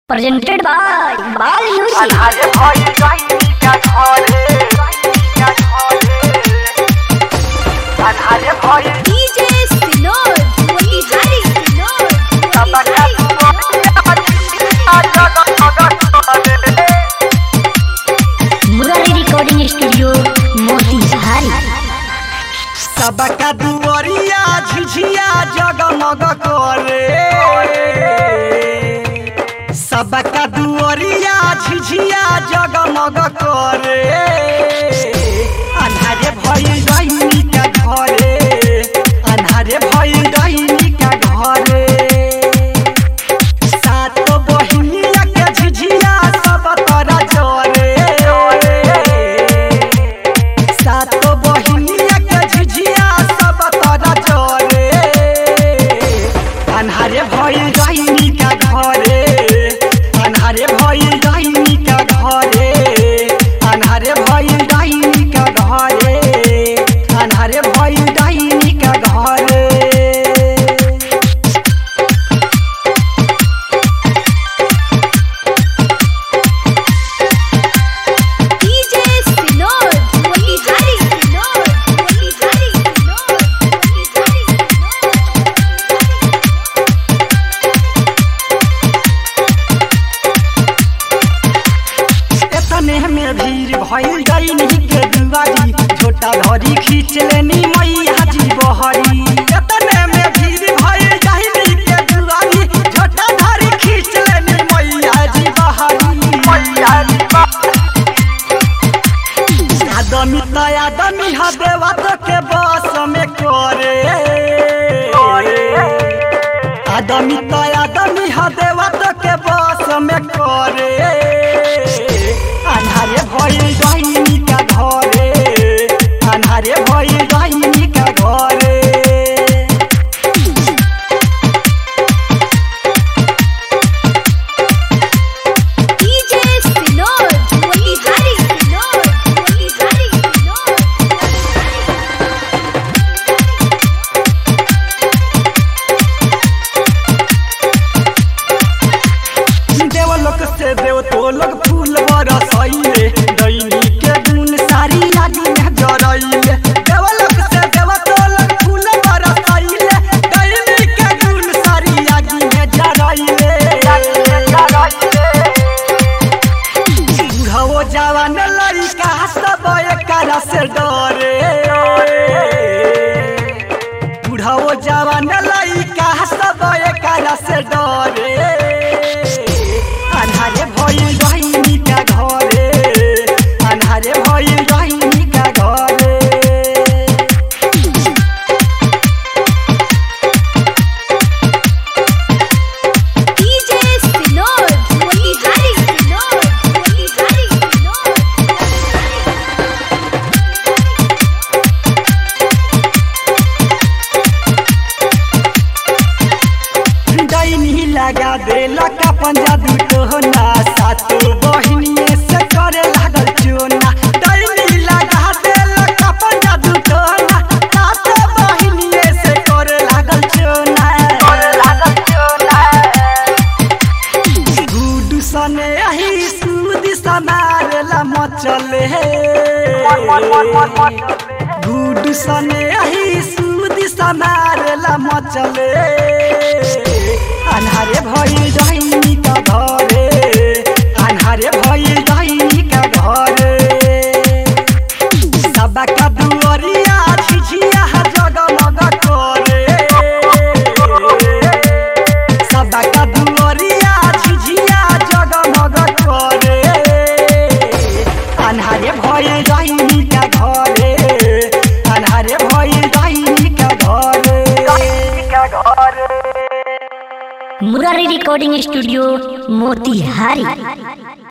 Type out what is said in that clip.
presented by Bal Music. আধারে ভয় জয়নিকা ঘরে জয়নিকা ঘরে আধারে ভয় DJ Sinod, Motihari Sinod, সবাকা Murari Recording Studio, Motihari. सबका दुआरिया झिझिया जगमग करे सबका दुआरिया झिझिया जगमग करे अन्हारे भइल डैनी का घरे अन्हारे भइल डैनी का घरे सातो बहिनिया के झिझिया सब तोरा जरे सातो बहिनिया के झिझिया सब तोरा जरे अन्हारे भइल डैनी का घरे अन्हारे भइल डैनी का घरे अन्हारे भइल डैनी का घरे अन्हारे भइल डैनी का घरे DJ Sinod, Motihari Sinod, Motihari Sinod, Motihari एतने में भीड़ भइल डैनी के दुआरी छोटा धरी खींच लेनी मैया जी बहरी एतने में भीड़ भइल डैनी के दुआरी छोटा धरी खींच लेनी मैया जी बहरी मैया जी आदमी त आदमी ह देवत के बस में करे आदमी त आदमी ह देवत के बस में करे अन्हारे भइल डैनी का घरे अन्हारे भइल डैनी का घरे DJ Sinod, Motihari Sinod, Motihari Sinod. देवलोक से देव तो लोग फूल बरसैले दैनी के गुण सारी आगी में जरैले देवलोक से देव तो लोग फूल बरसैले दैनी के गुण सारी आगी में जरैले बुढ़ाओ जवान लड़का सब एकरा से डरे बुढ़ाओ जवान लड़का सब एकरा से डरे अन्हारे भइल डैनी का घरे अन्हारे भइल डैनी का घरे DJ Sinod, Motihari Sinod, Motihari Sinod. डैनी लगा देला का पंजाबी टोना सातो बहिनिए से करे लागल चोना डैनी लगा देला का पंजाबी टोना सातो बहिनिए से करे लागल चोना गुडू सने आही सुदी समारेला मचले गुडू सने आही सुदी समारेला मचले अन्हारे भइल डैनी का घरे अन्हारे भइल डैनी का घरे सबका दुआरिया झिझिया जगमग करे सबका दुआरिया झिझिया जगमग करे अन्हारे भइल डैनी का घरे अन्हारे भइल डैनी का घरे Murari Recording Studio, Motihari.